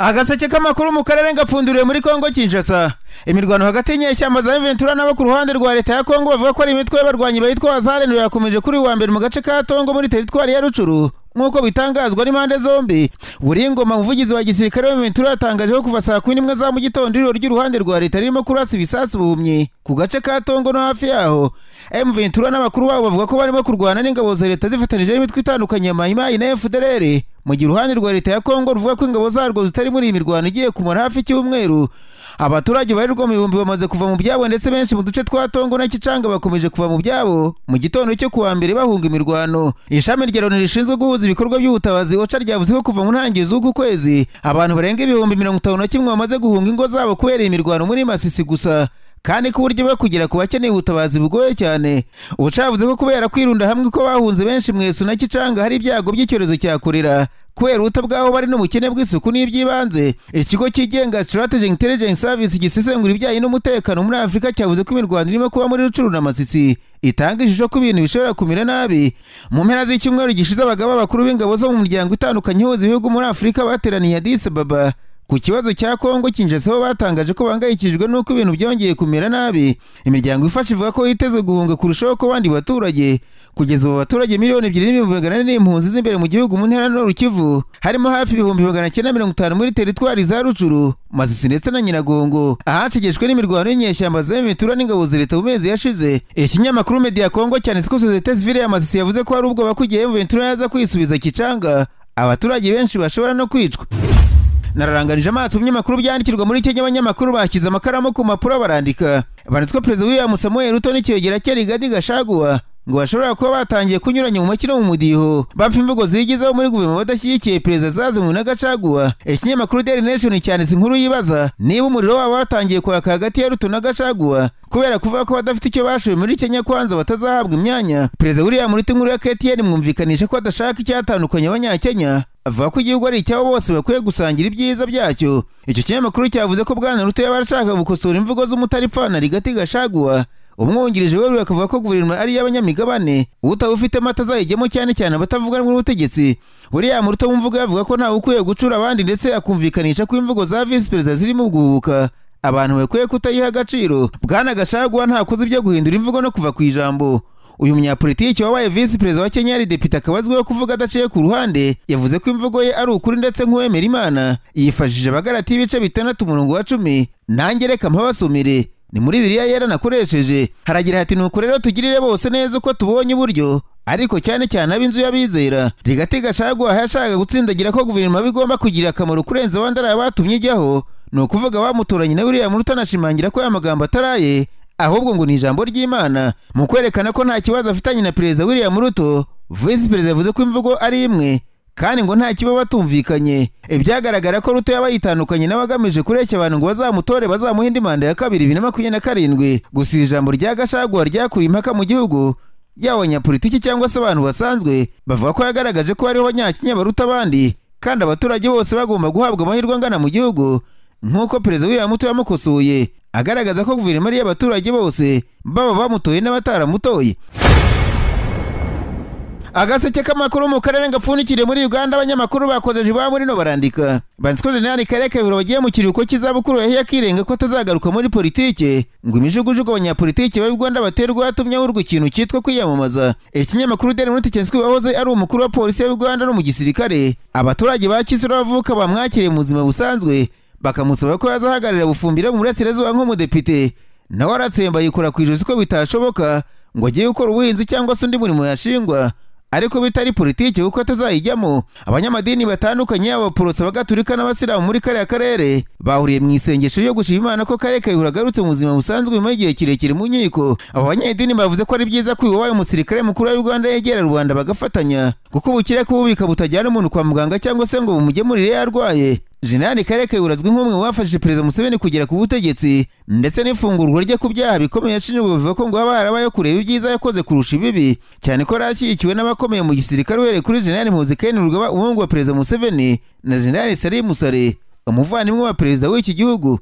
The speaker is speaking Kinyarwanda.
agaseke k'amakuru mu karere ngapfunduriwe muri kongo kinshasa imirwano hagati y'inyeshyamba za ventura n'abo ku ruhande rwa leta ya kongo bavuga ko ari imitwe y'abarwanyi bayitwa wazarenura yakomeje kuri uwa mbere mu gace ka tongo muri teritwari ya rucuru nk'uko bitangazwa n'impande zombi buringoma umuvugizi wa gisirikare wa ventura yatangaje ko kuva saa kumi n'imwe za mu gitondo iriro ry'uruhande rwa leta ririmo kurasa ibisasu buhumyi ku gace ka tongo no hafi yaho m ventura n'abakuru babo bavuga ko barimo kurwana n'ingabo za leta zifatanyije n'imitwe itandukanye ya mayimayi na fdr mu gihe uruhande rwa leta ya kongo ruvuga ko ingabo zarwo zitari muri iyi mirwano igiye kumara hafi icyumweru abaturage barirwa mu bihumbi bamaze kuva mu byabo ndetse benshi mu duce twa tongo na kicanga bakomeje kuva mu byabo mu gitondo cyo kuwa mbere bahunga imirwano ishami rya loni rishinzwe guhuza ibikorwa by'ubutabazi oca ryavuze ko kuva mu ntangiriro z'uku kwezi abantu barenga ibihumbi mirongo itanu na kimwe bamaze guhunga ingo zabo kubera iyi mirwano muri masisi gusa kandi ko uburyo bwo kugera ku bakeneye ubutabazi bugoye cyane ubuca yavuze ko kubera kwirunda hamwe ko bahunze benshi mu na kicanga hari ibyago by'icyorezo cya korera kubera ubuto bw'aho bari n'ubukene bw'isuku n'iby'ibanze ikigo cyigenga strategic intelligence service gisesengura ibijyanye n'umutekano muri afurika cyavuze ko imirwano irimo kuba muri rucuru na masisi itanga ishusho ko ibintu bishobora kumera nabi mu mpera z'icyumweru gishize abagabo b'abakuru b'ingabo zo mu muryango itandukanye ihuza ibihugu muri afurika bateraniye adis ababa ku kibazo cya kongo kinjeseho batangaje ko bahangayikishijwe n'uko ibintu byongeye kumera nabi imiryango ifasha ivuga ko yiteze guhunga kurushaho ko abandi baturage kugeza ubu abaturage miliyoni ebyiri n'ibihumbi magana ane n'impunzi z'imbere mu gihugu mu ntera no rukivu harimo hafi ibihumbi magana cyenda mirongo itanu muri teritwari za rucuru masisi ndetse na nyiragongo ahacegeshwe n'imirwano y'inyeshyamba za mitura n'ingabo za leta mu mezi yashize ikinyamakuru media kongo cyane ko sosiyete sivile ya masisi yavuze ko hari ubwoba ko igihe ventura yaza kwisubiza kicanga abaturage benshi bashobora no kwicwa nararanganije amaso binyamakuru byandikirwa muri kenya abanyamakuru bashyize amakaramu ku mpapuro barandika banditswe perezida william samuel ruto n'ikiyogera cye rigadi gashaguwa ngo bashobora kuba batangiye kunyuranya mu makino mu mudiho bapfa imvugo zigizeho muri guverinoma badashyigikiye perezida zazimuwe na gacaguwa ikinyamakuru daily nation cyanditse inkuru yibaza niba umuriro wabo watangiye kwaka hagati ya ruto na gacaguwa kubera kuvuga ko badafite icyo bashoye muri kenya kwanza batazahabwa imyanya perezida william ruto inkuru ya ktn mwumvikanisha ko adashaka icyatandukanye abanyakenya avuga ko igihugu ari icyabo bose bakwiye gusangira ibyiza byacyo icyo kinyamakuru cyavuze ko bwana ruto yaba arashaka gukosora imvugo z'umutaripfana rigati gashaguwa umwungirije werurwe akavuga ko guverinoma ari iy'abanyamigabane utaba ufite mata azayigemo cyane cyane abatavuga n'ubutegetsi buriya muruto mu mvugo yavuga ko ntawe ukwiye gucura abandi ndetse akumvikanisha ko imvugo za visi perezida zirimo guhubuka abantu bakwiye kutayiha agaciro bwana gashaguwa ntakoze ibyo guhindura imvugo no kuva ku ijambo uyu munyapolitiki wabaye visi perezida wa kenya yari depite akaba azwiho kuvuga adaciye ku ruhande yavuze ko imvugo ye ari ukuri ndetse nk'uwemera imana yifashishije abagarati y'ibice bitandatu umurongo wa cumi nange reka mpabasomere ni muri biriya yera nakoresheje haragira hati nuko rero tugirire bose neza uko tubonye uburyo ariko cyane cyane ab'inzu y'abizera rigati gashagwa yashakaga gutsindagira ko guverinoma bigomba kugira akamaro kurenza abandi ari abatumye ijyaho ni ukuvuga bamutoranye na buriya muruta anashimangira ko aya magambo ataraye ahubwo ngo ni ijambo ry'imana mu kwerekana ko nta kibazo afitanye na perezida william ruto visi perezida yavuze ko imvugo ari imwe kandi ngo nta kiba batumvikanye ibyagaragara ko ruto yaba yitandukanye n'abagamije kureshya abantu ngo bazamutore bazamuha indi manda ya kabiri bibiri na makumyabiri na karindwi gusa ijambo rya gashagwa ryakuriye impaka mu gihugu yaba abanyapolitiki cyangwa se abantu basanzwe bavuga ko yagaragaje ko hariho abanyakenya baruta abandi kandi abaturage bose bagomba guhabwa amahirwe angana mu gihugu nk'uko perezida william ruto yamukosoye agaragaza ko guverinoma ari iy'abaturage bose baba bamutoye n'abataramutoye agaseke k'amakuru mu karere gapfundikiriye muri uganda abanyamakuru bakozeje iwabo rino barandika banditswe jenerali kare kabiro bagiye mu kiruhuko cy'izabukuru yahiye akirenga ko atazagaruka muri politike ngo imijugujugu abanyapolitike ba uganda baterwa yatumye ahurwa ikintu cyitwa kwiyamamaza ikinyamakuru deni muri tikensi wahoze ari umukuru wa polisi ya uganda no mu gisirikare abaturage ba kisura bavuka bamwakiriye mu buzima busanzwe bakamusaba ko yazahagararira bufumbire mu burasirazuba nk'umudepite nawe aratsemba yikora ku ijosi ko bitashoboka ngo agiye gukora ubuhinzi cyangwa se undi murimo yashingwa ariko bitari politiki kuko atazayijyamo abanyamadini batandukanye yaba abaporoso abagatulika n'abasilamu muri kariya karere bahuriye mu isengesho ryo gushima imana ko kare kayihura agarutse mu buzima busanzwe nyuma y'igihe kirekire mu nkiko abo banyedini bavuze ko ari byiza ko uyu wabaye umusirikare mukuru wa uganda yegera rubanda bagafatanya kuko ubukire kububika butajyana umuntu kwa muganga cyangwa se ngo bumugemurire yarwaye Jenerali Kare Kayihura azwi nk'umwe mu bafashije Perezida Museveni kugera ku butegetsi ndetse n'ifungurwa rye ku byaha bikomeye yashinjwe bivuga ko ngo haba harabayo kureba ibyiza yakoze kurusha ibibi cyane ko yari n'abakomeye mu gisirikare uhereye kuri Jenerali Muhozi Kainerugaba Rugaba umuhungu wa Perezida Museveni na Jenerali Salim Musare umuvandimwe wa Perezida w'iki gihugu